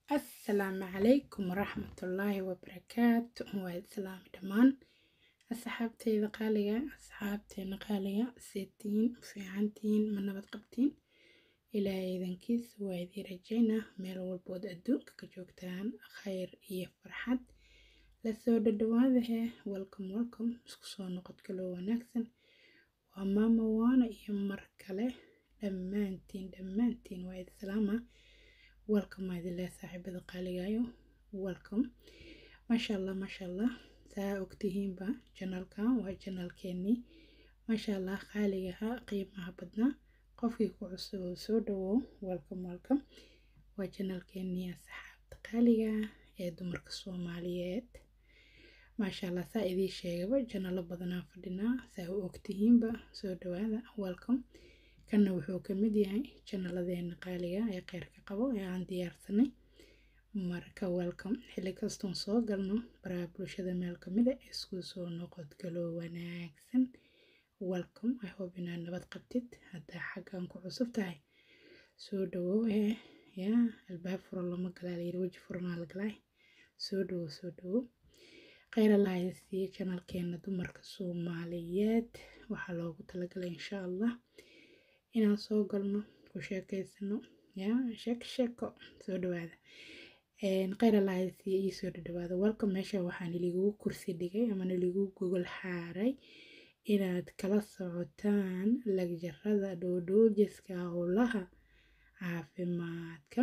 asalaamu calaykum waraxmatullaahi wabarakaatu waa islaami dhammaan asxaabteyda qaaliga asxaabteena qaaliga seetiin fiicantiin ma nabad qabtiin ilaahay idankiisa waa idii rajaynaa meel walbood adduunka ka joogtaan khayr iyo farxad lasoo dhadhawaadahe welcome welcome isku soo noqod kaloo wanaagsan waa maama waana iyo mar kale dhammaantiin dhammaantiin waa islaama welcome maadileh saaxiibada qaaligayo welcome maasha allah maasha allah saa ogtihiinba janalkan waa janalkeenii maasha allah qaaligaha qiimaha badnaa qofkii ku cusub oo soo dhawow welcome welcome waa janalkeenii asxaabta qaaliga ee dumarka soomaaliyeed maasha allah saa idiin sheegaba janalo badanaa fadhinaa saa u ogtihiinba soo dhawaada welcome kanna wuxuu ka mid yahay janalladeena qaaliga ee kheyrka qabo ee aan diyaarsanay marka welcome xilli kastoon soo galno baraha bulshada meel kamida isku soo noqod galoo wanaagsan welcome i hope inaad nabad qabtid haddaa xaggan ku cusub tahay soo dhawow ee yaa albaab furo lama galaa layiri weji furanaa la galaay soo dhawow soo dhawow kheyr allah siiye janalkeena dumarka soomaaliyeed waxaa loogu talagalay insha allah inaan soo galno ku sheekeysano yaa sheeko sheeko soo dhawaada kheyr allah siiye ii soo dhadhawaada welcome meesha waxaa niligugu kursi dhigay ama niligugu gogol xaaray inaad kala socotaan lagjarada dhoodhoojiska howlaha caafimaadka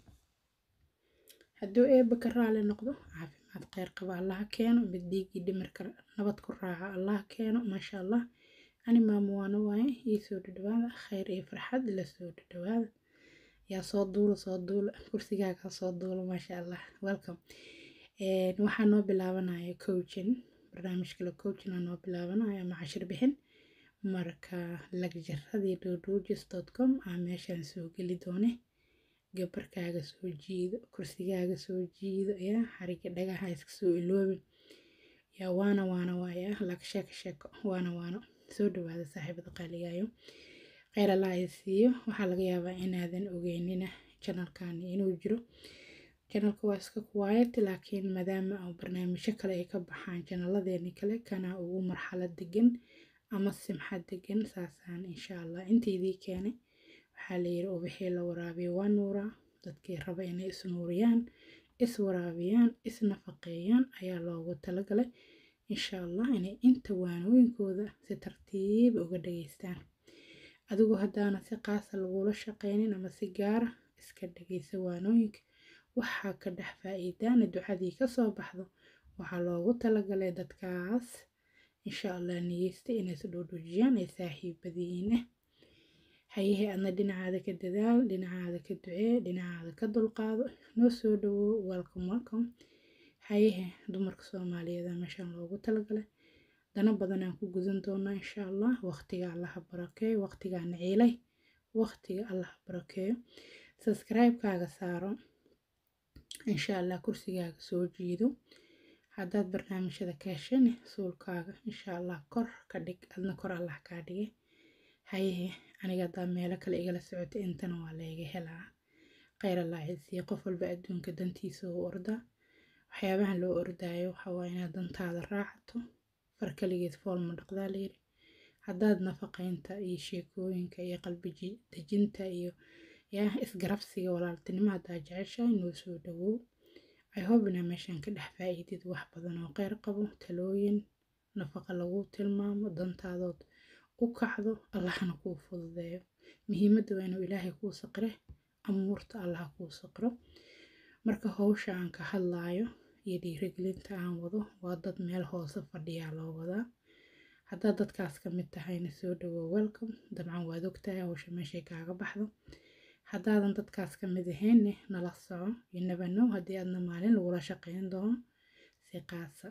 hadduu eebba ka raali noqdo caafimaad kheyr qaba allaha keeno mid dhiigii dhimirka nabad ku raaca allaha keeno maasha allah ani maamo waana waaye ii soo dhadhawaada kheyr iyo farxad la soo dhadhawaada yaa soo duula soo duula kursigaaga soo duula maasha allah welcome waxaa noo bilaabanaya coaching barnaamij kale coaching aa noo bilaabanaya ama cashir bixin marka lagjaradii dhodojis dot com aa meeshaan soo geli doone gabarkaaga soo jiido kursigaaga soo jiido yaa xariga dhagaha iska soo iloobin yaa waana waana waaya lag sheeko sheeko waana waano soo dhawaada saaxiibada qaaligayo kheyr allah ay siiyo waxaa laga yaabaa inaadan ogeynina janalkani inuu jiro janalka waa iska kuwaayat laakiin maadaama oo barnaamijyo kale ay ka baxaan janalladeeni kale kana ugu marxalad degan ama simxad degan saasaan insha allah intaydii keenay waxaa layiri ubixii la waraabiyo waa nuuraa dadkii raba inay isnuuriyaan is waraabiyaan is nafaqeeyaan ayaa loogu talagalay insha allah inay inta waanooyinkooda si tartiib uga dhageystaan adigu haddaana si qaasa lagula shaqeynin ama si gaara iska dhageysa waanooyinka waxaa ka dhex faa-iidaana ducadii kasoo baxdo waxaa loogu talagalay dadkaas insha allah niyeysta inay is dhoodhoojiyaan ay saaxiibadiin ah hayahe adna dhinacaada ka dadaal dhinacaada ka ducee dhinacaada ka dulqaado noo soo dhawow welcome welcome hayahe dumarka soomaaliyeed meeshaan loogu talagalay dana badanaan ku gudan doonaa insha allah waqtiga allaha barakeeyo waqtigaana ciilay waqtiga allaha barakeeyo subscribe-kaaga saaro insha allah kursigaaga soo jiido haddaad barnaamijyada ka heshani suulkaaga insha allah kor ka dhig adna kor allah kaa dhige hayahe aniga haddaa meelo kale igala socota intana waa layga helaa kheyr allah isiiyo qof walba adduunka dantiisa u ordaa waxyaabahan loo ordaayo waxaa waa inaad dantaada raacato far kaligeed fool ma dhaqdaa layiri haddaad nafaqeynta iyo sheekooyinka iyo qalbi dejinta iyo yaa isgarabsiga walaaltinimo haddaa jeceshahay noo soo dhawow i hope inaa meeshaan ka dhex faa-iidid wax badan oo kheyr qabo talooyin nafaqa lagu tilmaamo dantaadood u kacdo allahna kuu fududeeyo muhiimadda waa inuu ilaahay kuu saqire amuurta allaha kuu saqiro marka howsha aan ka hadlaayo iyo dhiirigelinta aan wado waa dad meel hoose fadhiyaa loo wadaa haddaad dadkaas ka mid tahayna soo dhawow welcome dabcan waad ogtahay howsha meeshay kaaga baxdo haddaadan dadkaas ka mid ahaynne nala soco iyo nabanow haddii aadna maalin lagula shaqeyn doono si qaasa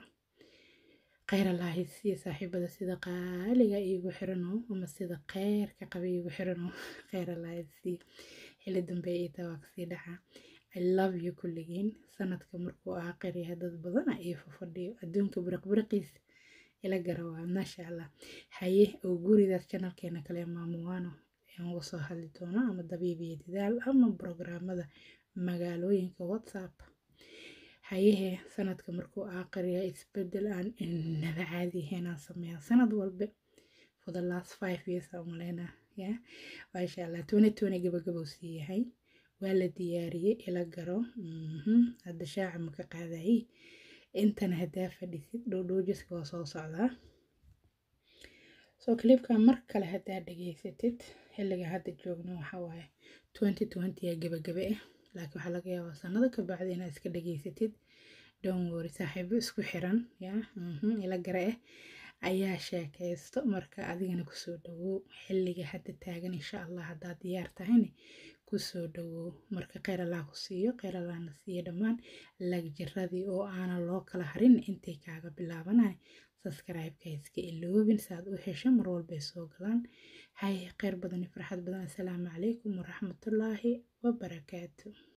kheyr allahi siiya saaxiibada sida qaaliga iigu xiranow ama sida kheyrka qaba iigu xiranow kheyr allahi siiya xilli dambe ii taa waa kasii dhacaa i love you kulligiin sanadka markuu aakhir yahay dad badana iyo fafadhiyo adduunka biriqbiriqiisa ila garawaa maasha allah haye oo guridaas janalkeena kale maamuwaano aan uga soo hadli doono ama dabiib iyo dadaal ama brograamada magaalooyinka whatsapp hayehe sanadka markuu aakhiriya isbedel aan inaba caadi ahayn aan sameeyaa sanad walba for the last five years aan umaleynaa ya maasha allah twenty twenty gabagabou sii yahay waa la diyaariyey ila garo hadda shaaca ma ka qaadayay intana haddaa fadhisid dhowdhowjiska waa soo socdaa soo clipka mar kale haddaa dhageysatid xilliga hadda joogno waxaa waaye twenty twenty yaa gabagabe ah laakiin waxaa laga yaabaa sanado ka bacdi inaad iska dhageysatid don't worry saaxiibo isku xiran ya ila gare ah ayaa sheekaysto marka adigana kusoo dhawow xilliga hadda taagan insha allah haddaad diyaar tahayna kusoo dhawow marka kheyr allah ku siiyo kheyr allahna siiyo dhammaan lagjiradii oo aanan loo kala harin intay kaaga bilaabanay subscribe-ka iska iloobin saad u hesho mar walbay soo galaan hay kheyr badan iyo farxad badan assalaamu calaykum waraxmatullaahi wabarakaatu